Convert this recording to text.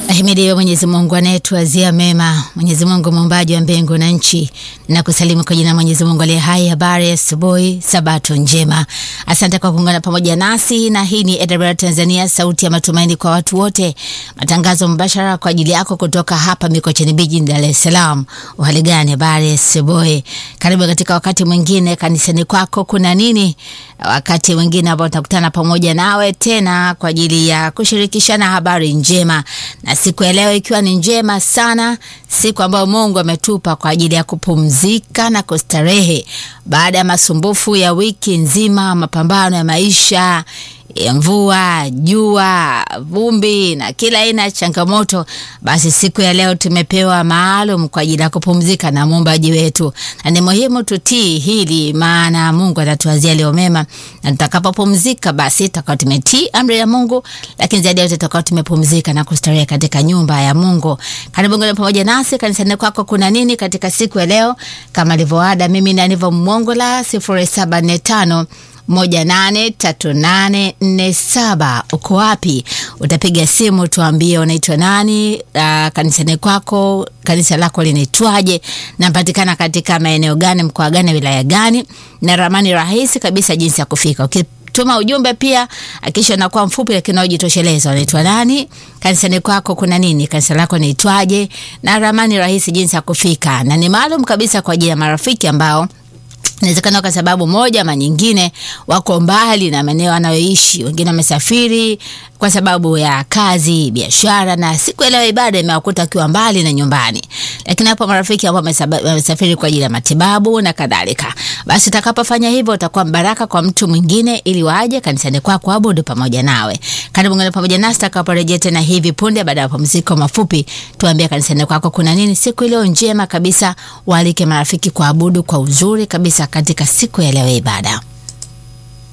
Ahimidiwe Mwenyezi Mungu anayetuazia mema, Mwenyezi Mungu muumbaji wa mbingu na nchi, na kusalimu kwa jina Mwenyezi Mungu aliye hai. Habari ya asubuhi, sabato njema. Asante kwa kuungana pamoja nasi, na hii ni AWR Tanzania, sauti ya matumaini kwa watu wote, matangazo mbashara kwa ajili yako kutoka hapa Mikocheni Beach, Dar es Salaam. Uhali gani? Habari ya asubuhi, karibu katika wakati mwingine kanisani kwako kuna nini, wakati mwingine ambao tutakutana pamoja nawe tena kwa ajili ya kushirikishana habari njema na siku ya leo ikiwa ni njema sana, siku ambayo Mungu ametupa kwa ajili ya kupumzika na kustarehe baada ya masumbufu ya wiki nzima, mapambano ya maisha ya mvua, jua, vumbi na kila aina ya changamoto. Basi siku ya leo tumepewa maalum kwa ajili ya kupumzika na muumbaji wetu, na ni muhimu tutii hili, maana Mungu atatuazia leo mema, na tutakapopumzika basi tutakuwa tumetii amri ya Mungu, lakini zaidi ya yote tutakuwa tumepumzika na kustarehe katika nyumba ya Mungu. Karibu ngine pamoja nasi kanisani kwako. Kuna nini katika siku ya leo? Kama ilivyoada, mimi ni Aniva Mongola, sifuri saba nne tano moja nane tatu nane nne saba. Uko wapi? Utapiga simu tuambie unaitwa nani, uh, kanisani kwako kanisa lako linaitwaje, napatikana katika maeneo gani, mkoa gani, wilaya gani, na ramani rahisi kabisa jinsi ya kufika. Okay. Tuma ujumbe pia akisha nakuwa mfupi lakini unajitosheleza. Unaitwa nani? Kanisani kwako kuna nini? Kanisa lako naitwaje? Na ramani rahisi jinsi ya kufika, na ni maalum kabisa kwa ajili ya marafiki ambao inawezekana kwa sababu moja ama nyingine wako mbali na maeneo anayoishi. Wengine wamesafiri kwa sababu ya kazi, biashara, na siku ya leo ibada imewakuta akiwa mbali na nyumbani. Lakini hapo marafiki ambao wamesafiri kwa ajili ya matibabu na kadhalika, basi utakapofanya hivyo utakuwa mbaraka kwa mtu mwingine, ili waje kanisani kwako kuabudu pamoja nawe. Karibu ngine pamoja nasi tutakaporejea tena hivi punde baada ya mapumziko mafupi. Tuambie kanisani kwako kuna nini siku iliyo njema kabisa, waalike marafiki kuabudu kwa uzuri kabisa katika siku ya leo ibada.